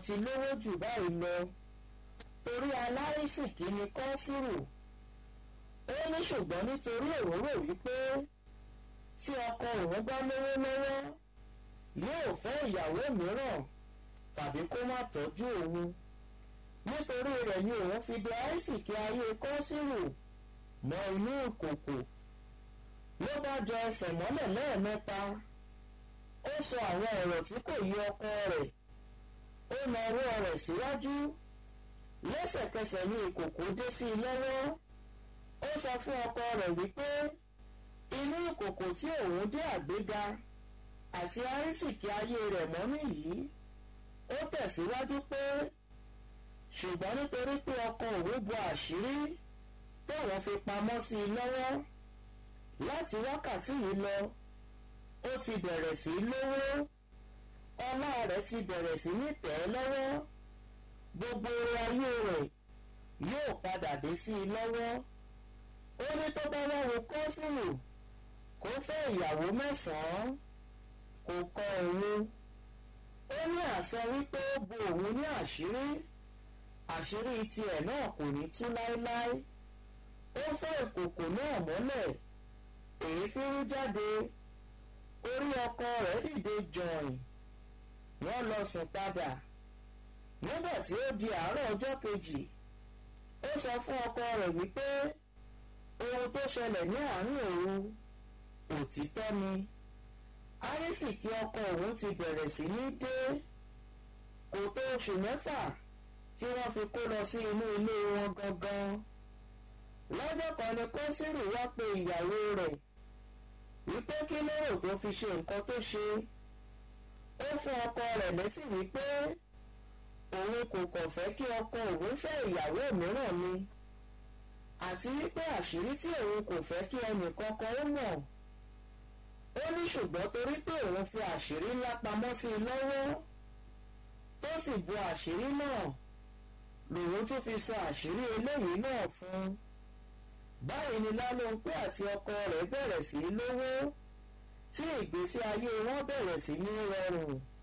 ti lówó jù báyìí lọ torí aláìsìkí ni kọ́sìrù ó ní ṣùgbọ́n nítorí òun rò wípé tí ọkọ òun bá lówó lọ́wọ́ yóò fẹ́ ìyàwó mìíràn tàbí kó má tọ́jú òun nítorí rẹ̀ ni òun fi di àìsìkí ayé kọ́sìrù mọ́ inú ìkòkò ló bá jọ ẹsẹ̀ mọ́lẹ̀ lẹ́ẹ̀mẹ́ta ó sọ àwọn ọ̀rọ̀ tí kò yí ọkọ rẹ̀ ó na ọwọ́ rẹ̀ síwájú lẹ́sẹ̀kẹsẹ̀ ní ìkòkò dé sí i lọ́wọ́ ó sọ fún ọkọ rẹ̀ wípé inú ìkòkò tí òun dé àgbéga àti àrísìkí ayé rẹ̀ mọ́ nìyí ó tẹ̀síwájú pé ṣùgbọ́n nítorí pé ọkọ òun bo àṣírí tóun fi pamọ́ sí i lọ́wọ́ láti wákàtí yìí lọ ó ti bẹ̀rẹ̀ sí lówó ọlá rẹ̀ ti bẹ̀rẹ̀ sí ní tẹ̀ ẹ́ lọ́wọ́ gbogbo ayé rẹ̀ yóò padà dé sí i lọ́wọ́ ó ní tó bá wá wo kọ́sìmù kó fẹ́ ìyàwó mẹ́sàn-án kò kọ òun ó ní àṣọ wípé ó bo òun ní àṣírí àṣírí tiẹ̀ náà kò ní tú láéláé ó fẹ́ ìkòkò náà mọ́lẹ̀ èéfín rú jáde orí ọkọ rẹ̀ dìde jọ̀ìn wọ́n lọ sùn padà nígbà tí ó di àárọ̀ ọjọ́ kejì ó sọ fún ọkọ rẹ̀ wípé ohun tó ṣẹlẹ̀ ní àárín òru òtítọ́ ni árísìkí ọkọ òun ti bẹ̀rẹ̀ sí ní dé kò tó oṣù mẹ́fà tí wọ́n fi kó lọ sí inú ilé wọn gangan lọ́jọ́ kan ni kọ́sírù wá pe ìyàwó rẹ̀ wípé kí lérò tó fi ṣe nǹkan tó ṣe ó fún ọkọ rẹ̀ lẹ́sìn wípé òun kò kàn fẹ́ kí ọkọ òun fẹ́ ìyàwó mìíràn ni àti wípé àṣírí tí òun kò fẹ́ kí ẹnìkankan ó mọ̀ ó ní ṣùgbọ́n torí pé òun fi àṣírí ńlá pamọ́ sí i lọ́wọ́ tó sì bu àṣírí náà lòun tún fi sọ àṣírí eléyìí náà fún un báyìí ni lálóńpé àti ọkọ rẹ̀ bẹ̀rẹ̀ sí í lówó tí ìgbésí ayé wọn bẹ̀rẹ̀ sí ní rọrùn